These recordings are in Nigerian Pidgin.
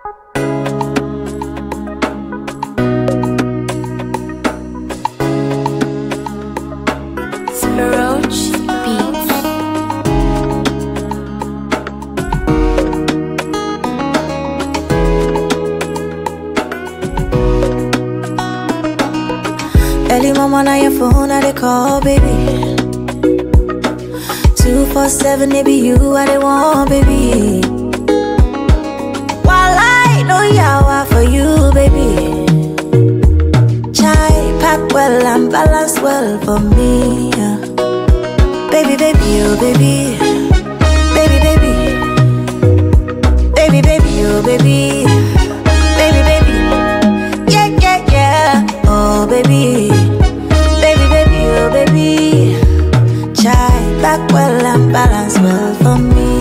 Roach Beats. Early mama on your phone, I they call, baby. Two four seven, it be you, I they want, baby. While I know yawa for you, baby. Chai pack well and balance well for me. yeah. Baby, baby, oh baby, baby, baby, baby, baby, oh baby, baby, baby. Yeah, yeah, yeah. Oh, baby. Baby, baby, oh, baby. Chai back well and balance well for me.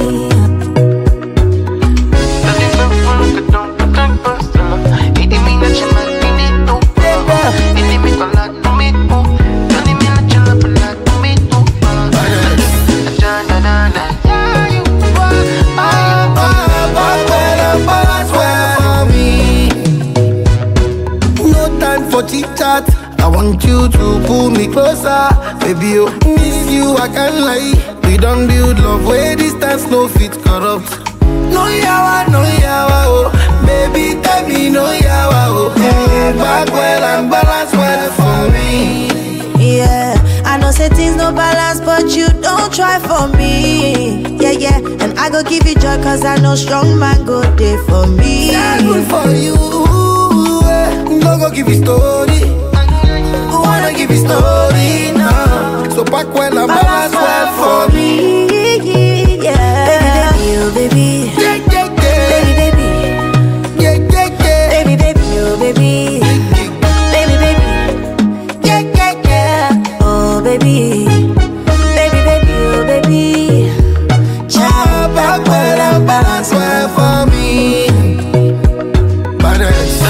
No time for chit chat. I want you to pull me closer, baby. Oh, miss you, I can't lie. We don't build love where distance no fit corrupt. No yawa, no yawa, oh, baby, tell me no yawa, oh. Mm, back well and balance well for me. Yeah, I know say things no balance, but you don't try for me. Yeah, yeah, and I go give you joy, cause I know strong man go there for me. Yeah, good for you. eh. No go give you story. Wanna give you story now. So back well and balance well for me. Yeah, baby, baby, oh, baby. Yeah, yeah, yeah. Baby, baby, Yeah, yeah, yeah. baby, baby, oh, baby. Baby, baby, yeah, yeah, yeah. Oh, baby, baby, baby, oh, baby. Child, back well and balance well well for me. Badass.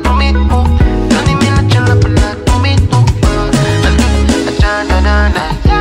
Yeah.